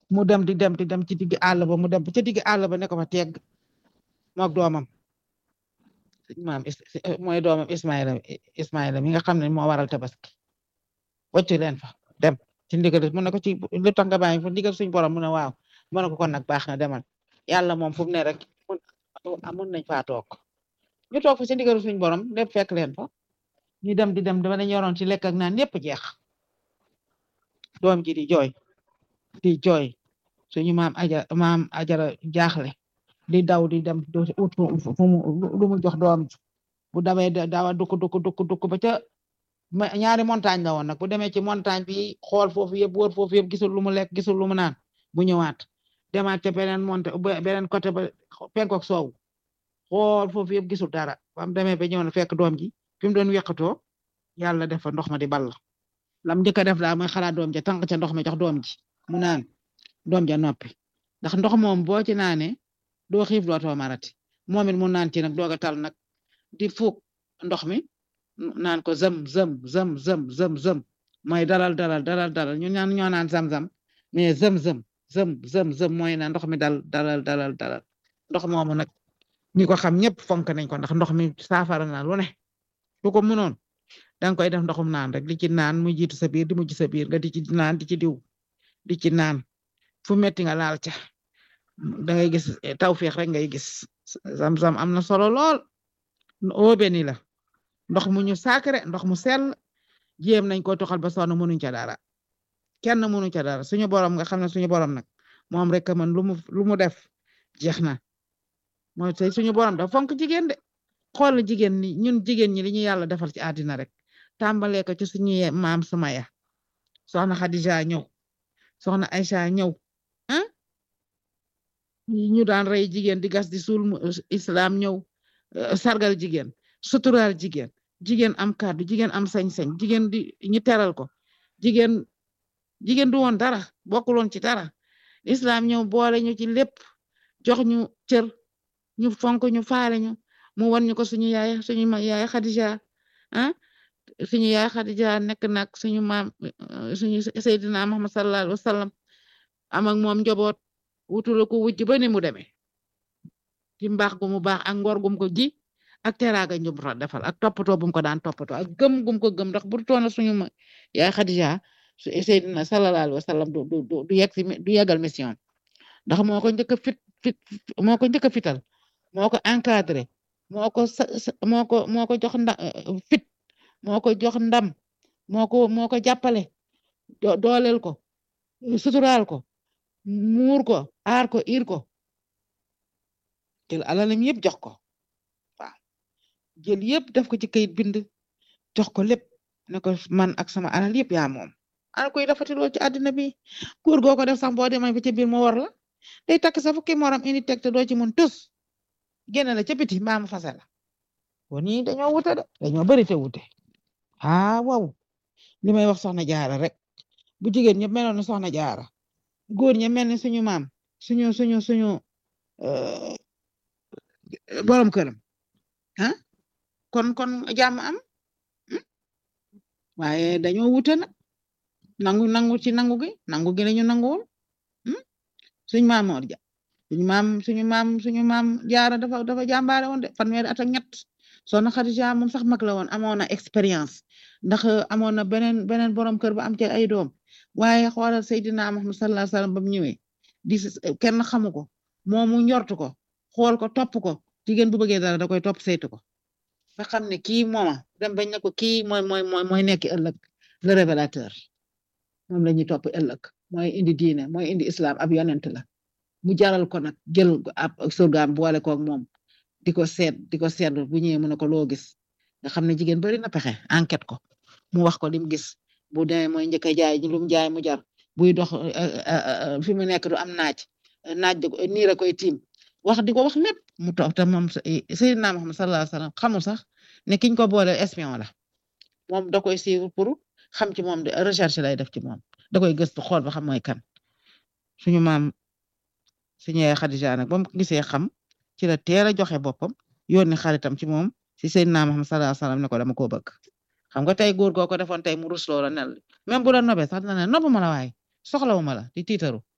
mu dem di dem di dem ci digg àll ba mu dem ca digg àll ba ne ko fa tegg moog doomam suñu maam mooy doomam Ismaïla Ismaïla mi nga xam ne moo waral tabaski wàccu leen fa dem ci ndigal mu ne ko ci lu tax nga bàyyi fa ndigal suñ borom mu ne waaw mu ne ko kon nag baax na demal yàlla moom fu mu ne rek mun nañ faa toog ñu toog fa ci ndigal suñ borom lépp fekk leen fa ñu dem di dem dama dañ yoroon ci lekk ak naan yépp jeex doom ji di jooy di jooy suñu maam aja maam ajara jaaxle di daw di dem ut fu mu lu mu jox doom ji bu dawee dawa dukk dukk dukk dukk ba ca ñaari montagne la woon nag bu demee ci montagne bi xool foofu yëpp wër foofu yëpp gisul lu mu lekk gisul lu mu naan bu ñëwaat demaat ca beneen monte beneen côté ba penkook soow xool foofu yëpp gisul dara bam demee ba ñëw na fekk doom ji fi mu doon weqatoo yàlla def fa ndox ma di ball lam njëkk a def daal mooy xalaat doom ja tànk ca ndox ma jox doom ji mu naan doom ja noppi ndax ndox moom boo ci naanee doo xiif dootoo marati moom it mu naan ci nag doog a tal nag di fuuk ndox mi naan ko zëm zëm zëm zëm zëm zëm mooy dalal dalal dalal dalal ñu ñaan ñoo naan zam zam mais zëm zëm zëm zëm zëm mooy na ndox mi dal dalal dalal dalal ndox moomu nag ñi ko xam ñëpp fonk nañ ko ndax ndox mi saafara na lu ne su ko mënoon danga koy def ndoxum naan rek di ci naan mu jiitu sa biir di mujj sa biir nga di ci naan di ci diw di ci naan fu metti nga laal ca da ngay gis tawféex rek ngay gis zam-zam am na solo lool oobe ni la ndox mu ñu sacré ndox mu sell jéem nañ ko toxal ba sonn mënuñ ca dara kenn mënuñ ca dara suñu borom nga xam ne suñu borom nag moom rek man lu mu lu mu def jeex na mooy tey suñu borom da fonk jigéen de xool jigéen ñi ñun jigéen ñi li ñu yàlla defal ci àddina rek tàmbalee ko ci suñu maam Sumaya soxna Khadija ñëw soxna Aïcha ñëw ah ñu daan rey jigéen di gas di suul islam ñëw sargal jigéen suturaal jigéen jigéen am kàddu jigéen am sañ-sañ jigéen di ñu teral ko jigéen jigéen du woon dara bokkuloon ci dara islam ñëw boole ñu ci lépp jox ñu cër ñu fonk ñu faale ñu mu wan ñu ko suñu yaay suñu yaay Khadija ah suñu yaay Khadija nekk nag suñu maam suñu Seydina Muhammad sallallahu alayhi wa sallam am ak moom njaboot wutula ko wujj ba ni mu demee ci mbaax gu mu baax ak ngor gum ko ji ak teraaga ñu defal ak toppatoo bum ko daan toppatoo ak gëm gum ko gëm ndax bu toona suñu ma yaay Khadija su Seydina sallallahu alayhi wa sallam du du du yegg si du yeggal mission ndax moo ko njëkk a fit fit moo ko njëkk a fital moo ko encadré moo ko moo ko moo ko jox nda fit moo ko jox ndam moo ko moo ko jàppale dooleel ko suturaal ko muur ko aar ko ir ko jël alalam yëpp jox ko waaw jël yëpp def ko ci kayit bind jox ko lépp ne ko man ak sama alal yëpp yaa moom ana koy dafati lool ci àddina bi góor goo ko def sax boo demee ba ca biir mu war la day takk sa fukki moram indi teg te doo ci mun tus génn la ca biti mbaa mu fase la kon ñii dañoo wute de dañoo bari te wute ah waaw li may wax soxna jaara rek bu jigéen ñëpp meloon na soxna jaara góor ña mel ni suñu maam suñu suñu suñu borom këram ah kon kon jàmm am waaye dañoo wute nag nangu nangu ci nangu gi nangu gi lañu nanguwul suñu maam Mor ja suñu maam suñu maam suñu maam jaara dafa dafa jàmbaare woon de fanweeri at ak ñett soxna Xadija moom sax mag la woon amoon na expérience ndax amoon na beneen beneen borom kër ba am ci ay doom waaye xoolal Seydina Muhammad sallallahu alayhi wasallam ba mu ñëwee di kenn xamu ko moomu njortu ko xool ko topp ko jigéen bu bëggee dara da koy topp saytu ko nga xam ne kii mooma dem bañ ne ko kii mooy mooy mooy mooy nekk ëllëg le révélateur moom la ñuy topp ëllëg mooy indi diine mooy indi islam ab yonent la mu jaral ko nag jël ab surgaam boole koog moom di ko seet di ko seet bu ñëwee mu ne ko loo gis nga xam ne jigéen bari na pexe enquête ko mu wax ko lim gis bu demee mooy njëkk a jaay lu mu jaay mu jar buy dox fi mu nekk du am naaj naaj niir a koy tiim wax di ko wax lépp mu toog te moom Seydina Muhammad sallallahu alayhi wasallam xamul sax ne kiñ ko boole espion la moom da koy suivre pour xam ci moom de recherche lay def ci moom da koy gëstu xool ba xam mooy kan suñu maam suñu yaay Xadija nag ba mu gisee xam ci la teel a joxe boppam yónni xaritam ci moom si Seydina Muhammad sallallahu alayhi wasallam ne ko dama koo bëgg xam nga tey góor goo ko defoon tey mu rus loola nel même bu la nobee sax dina ne nobu ma la waaye soxlawu ma la di tiitaru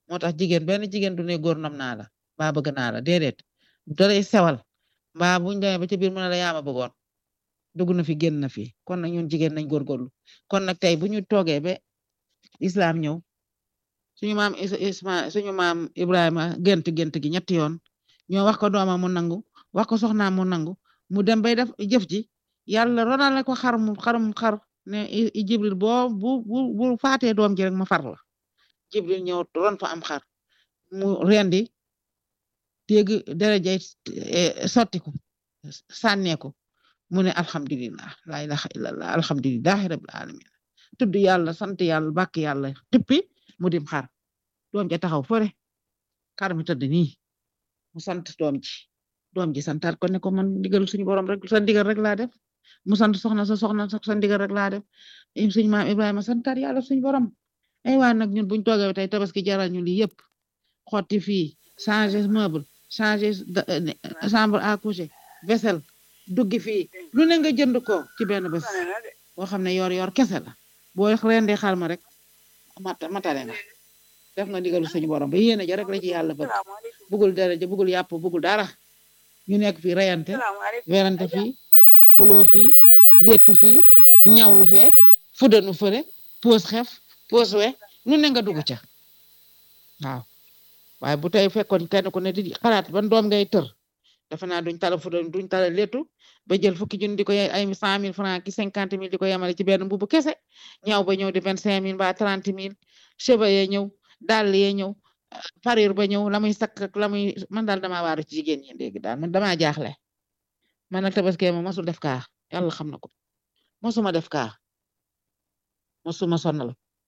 moo tax jigéen benn jigéen du ne góor nam naa la mbaa bëgg naa la déedéet da lay sewal mbaa buñ demee ba ci biir mu ne la yaama bëggoon dugg na fi génn na fi kon nag ñun jigéen nañ góorgóorlu kon nag tey bu ñu toogee ba islam ñëw suñu maam isma suñu maam Ibrahima gént gént gi ñetti yoon ñoo wax ko doomam mu nangu wax ko soxnaam mu nangu mu dem bay def jëf ji yàlla ronal ko xar mu xarum xar ne jibril boo bu bu bu faatee doom ji rek ma far la jibril ñëw ron fa am xar mu rendi dégg derejay sottiku sànneeku mu ne alhamdulillah la ilaha illallah alhamdulillahi rabbil alamin tudd yàlla sant yàlla bàkk yàlla tippi mu dim xar doom ja taxaw fore xar mi tëdd nii mu sant doom ji doom ji santaat ko ne ko man ndigal suñu borom rek sa ndigal rek laa def mu sant soxna sa soxna sa ndigal rek laa def suñu maam Ibrahima santaat yàlla suñu borom ay waa nag ñun buñ toogee tey tabaski jaral ñu lii yëpp xotti fii changer meuble changer chambre à coucher vaisselle duggi fii lu ne nga jënd ko ci benn bés boo xam ne yor yor kese la boo rendee xar ma rek mata matale nga def nga ndigalu suñu borom ba yéene ja rek la ci yàlla bëgg bugul dara ja bugul yàpp bugul dara ñu nekk fii reyante werante fii xuloo fii léttu fii ñawlu fee fudanu fële poos xef poos we lu ne nga dugg ca waaw waaye bu tey fekkoon kenn ku ne di xalaat ban doom ngay tër defe naa duñ tala fudan duñ tala léttu ba jël fukki junni di ko ay cent mille francs ki cinquante mille di ko yemale ci benn mbubu kese ñaw ba ñëw di vingt cinq mille ba trente mille cheveux yee ñëw dàll yee ñëw parure ba ñëw la muy sakk ak la muy man daal damaa waaru ci jigéen ñi léegi daal man damaa jaaxle man nag tabaski ma mosul def kaa yàlla xam na ko mosuma def kaa mosuma sonnal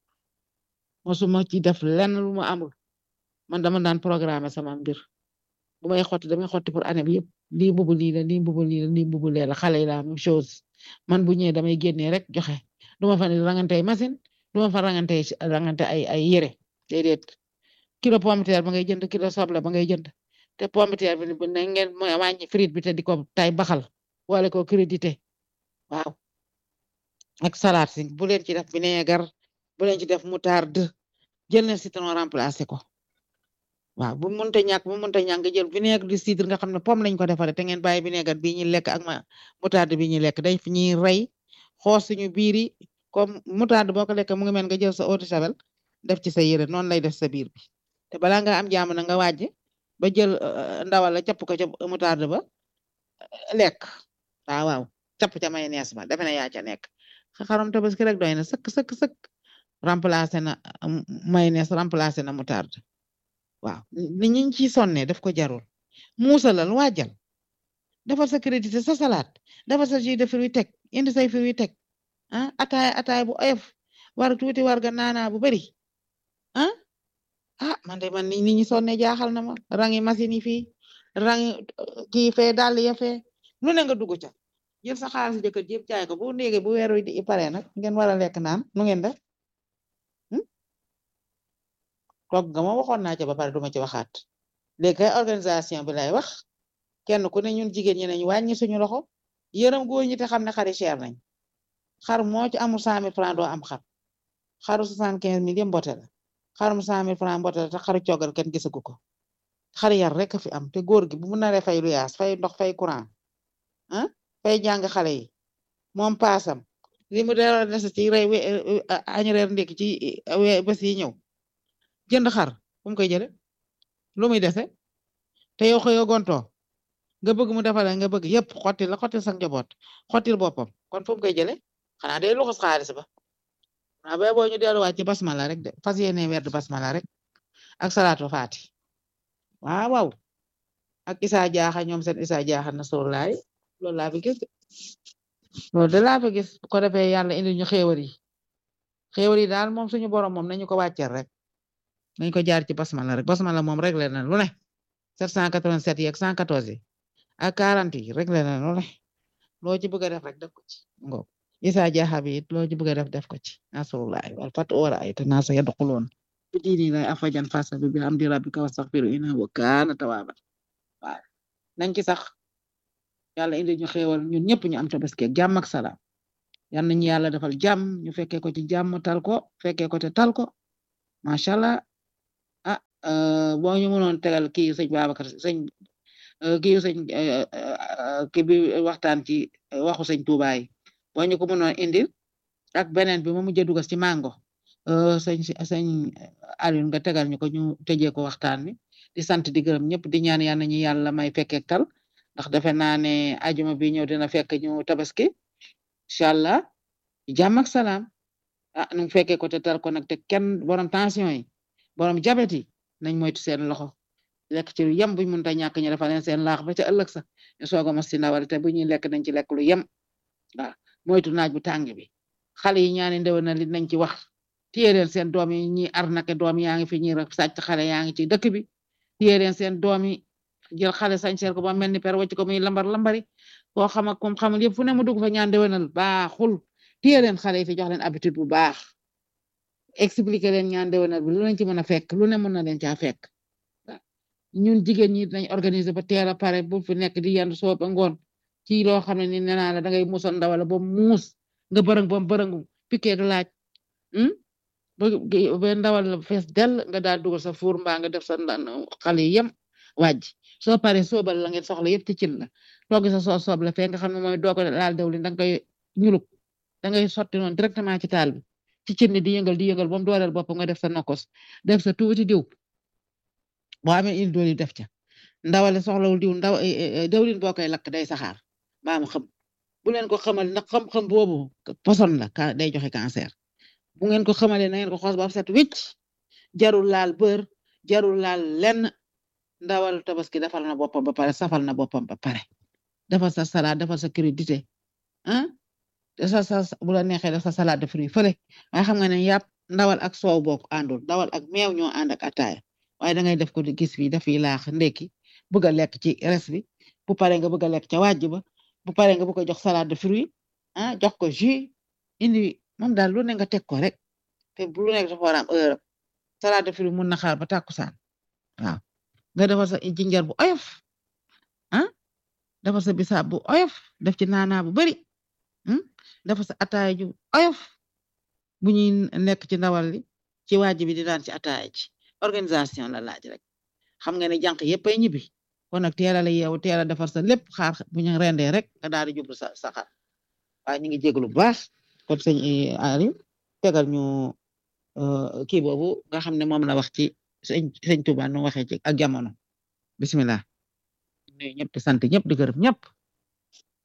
mosuma ci def lenn lu ma amul man dama daan programme sama mbir bu may xotti damay xotti pour année bi yëpp lii mbubu lii la lii mbubu lii la lii mbubu lee la xale yi la même chose man bu ñëwee damay génnee rek joxe du ma fa ne rangante machine du ma fa rangante rangante ay ay yére déedéet kilo pomme de terre ba ngay jënd kilo soble ba ngay jënd te pomme de terre bi bu ne ngeen mooy wàññi frite bi te di ko tay baxal wala ko crédité waaw ak salade si bu leen ci def vinaigre bu leen ci def moutarde jël na citron remplacé ko waaw bu mënta ñàkk bu mënta ñàkk nga jël vinaigre de cidre nga xam ne pomme lañ ko defaree te ngeen bàyyi vinaigre bii ñuy lekk ak ma moutarde bi ñuy lekk day fi ñuy rey xoos suñu biir yi comme moutarde boo ko lekk mu ngi mel nga jël sa eau de javel def ci sa yére noonu lay def sa biir bi te balaa nga am jàmm na nga wàjj ba jël ndawal la capp ko ca moutarde ba lekk waaw waaw capp ca mayonnaise ba defe na yaa ca nekk xaram tabaski rek doy na sëkk sëkk sëkk remplacé na mayonnaise remplacé na moutarde waaw ni ñi ci sonne daf ko jarul muusalal waajal defal sa crédit sa salade defal sa jus de fruits teg indi say fruits teg ah ataay ataay bu oyof war tuuti war ga naana bu bari ah ah man de man ni ñi sonne jaaxal na ma rangi machine yi fii rangi kii fee dàll ya fee lu ne nga dugg ca jël sa xaalis jëkkër jëpp jaay ko bu ndéege bu weer wi di pare nag ngeen war a lekk naan nu ngeen def toog nga ma waxoon naa ca ba pare duma ci waxaat léegi kay organisation bi lay wax kenn ku ne ñun jigéen ñi nañu wàññi suñu loxo yërëm góor ñi te xam ne xari cher nañ xar moo ci amul cent mille francs doo am xar xaru soixante quinze mille yëpp mbote la xarum cent mille francs mbote la te xaru coogal kenn gisagu ko xar yar rek a fi am te góor gi bu mu naree fay lu yaas fay ndox fay courant ah fay jàng xale yi moom paasam li mu dee des ci rey añ reer ndékki ci bés yi ñëw jënd xar fu mu koy jële lu muy dese te yow xëyoo gontoo nga bëgg mu defal nga bëgg yëpp xottil la xottil sa njaboot xottil boppam kon fu mu koy jële xanaa day luxus xaalis ba waaw ba boo ñu delluwaat ci basmala rek de fas yéene werd basmala rek ak salaatu faati waaw waaw ak isa jaaxa ñoom seen isa jaaxa na sor laay loolu laa fi gis loolu de laa fi gis bu ko defee yàlla indi ñu xéewal yi xéewal yi daal moom suñu borom moom nañu ko wàcceel rek nañ ko jaar ci basmala rek basmala moom rek le na lu ne 787 yi ak 114 yi ak 40 yi rek le na lu ne loo ci bëgg a def rek def ko ci ngo isa jaaxa bi it loo ci bëgg a def def ko ci nasrullahi wal fat wara ay te naasa yadxuluun bi diini lay afajan fasa bi bi hamdi rabbika wastaghfiru innahu kaana tawaaban waaw nañ ci sax yàlla indi ñu xéewal ñun ñëpp ñu am tabaski ak jàmm ak salaam yal nañu yàlla defal jàmm ñu fekkee ko ci jàmm tal ko fekkee ko te tal ko macha allah boo ñu mënoon tegal kii sëñ Babacar sëñ kii sëñ kii bi waxtaan ci waxu sëñ Touba yi boo ñu ko mënoon indil ak beneen bi mu mujj a dugas ci mango sëñ sëñ Alioune nga tegal ñu ko ñu tëjee ko waxtaan bi di sant di gërëm ñëpp di ñaan yal nañu yàlla may fekkeek tal ndax defe naa ne ajuma bi ñëw dina fekk ñu tabaski incha allah jàmm ak salaam ah nu fekkee ko te tal ko nag te kenn borom tension yi borom jabet yi nañ moytu seen loxo lekk ci lu yem buñ mënta ñàkk ñu defal leen seen laax ba ca ëllëg sax ñu soog a mos ci ndawal te bu ñuy lekk nañ ci lekk lu yem waaw moytu naaj bu tàng bi xale yi ñaani ndew na li nañ ci wax téye leen seen doom yi ñi arnaqué doom yaa ngi fi ñi rek sàcc xale yaa ngi ci dëkk bi téye leen seen doom yi jël xale sañseel ko ba mel ni per wacc ko muy lambar lambari koo xam ak kum xamul yëpp fu ne mu dugg fa ñaan ndewenal baaxul téye leen xale yi fi jox leen habitude bu baax expliquer leen ñaan ndewenal bi lu leen ci mën a fekk lu ne mën na leen caa fekk ñun jigéen ñi dañ organiser ba teel a pare bu fi nekk di yendu soo ba ngoon ci loo xam ne ni nee naa la da ngay muusal ndawala ba muus nga bërëng ba bërëngu piqué du laaj ba ndawal la fees dell nga daal dugal sa fuur mbaa nga def sa xale yi yem wàjj soo paree soobal la ngeen soxla yëpp ci cin la togg sa soo soob la fee nga xam ne mooy doo ko laal dawlin da nga koy ñuluk da ngay sotti noonu directement ci taal bi ci cin ni di yëngal di yëngal ba mu dooleel bopp nga def sa nokkos def sa tuuti diw boo amee il dooli def ca ndawale soxlawul diw ndaw dawlin boo koy lakk day saxaar baa mu xam bu leen ko xamal ndax xam-xam boobu poson la ka day joxe cancer bu ngeen ko xamalee na ngeen ko xoos ba set wicc jarul laal bër jarul laal lenn ndawal tabaski defal na boppam ba pare safal na boppam ba pare defal sa salade defal sa crudité ah sa sa bu la neexee def sa salade de fruits fële waaye xam nga ne yàpp ndawal ak soow bokk àndul ndawal ak meew ñoo ànd ak ataaya waaye da ngay def ko di gis fii daf yi laax ndekki bëgg a lekk ci res bi bu pare nga bëgg a lekk ca wàjj ba bu pare nga bëgg a jox salade de fruits ah jox ko jus indi moom daal lu ne nga teg ko rek te lu nekk dafa war a am heure salade de fruits mun na xaar ba tàkkusaan waaw nga defar sa jinjar bu oyof ah defar sa bisaab bu oyof def ci naanaa bu bari defar sa ataaya ju oyof bu ñuy nekk ci ndawal li ci wàjj bi di daan ci ataaya ji organisation la laaj rek xam nga ne jànq yëpp ay ñibbi kon nag teel a la yeewu teel a defar sa lépp xaar bu ñu rendee rek nga daal di jublu sa sa xar waaye ñu ngi jéglu bu baax kon sëñ Ali tegal ñu kii boobu nga xam ne moom la wax ci sëñ sëñ Tuba nu waxee ci ak jamono bismillah nuyu ñëpp di sant ñëpp di gërëm ñëpp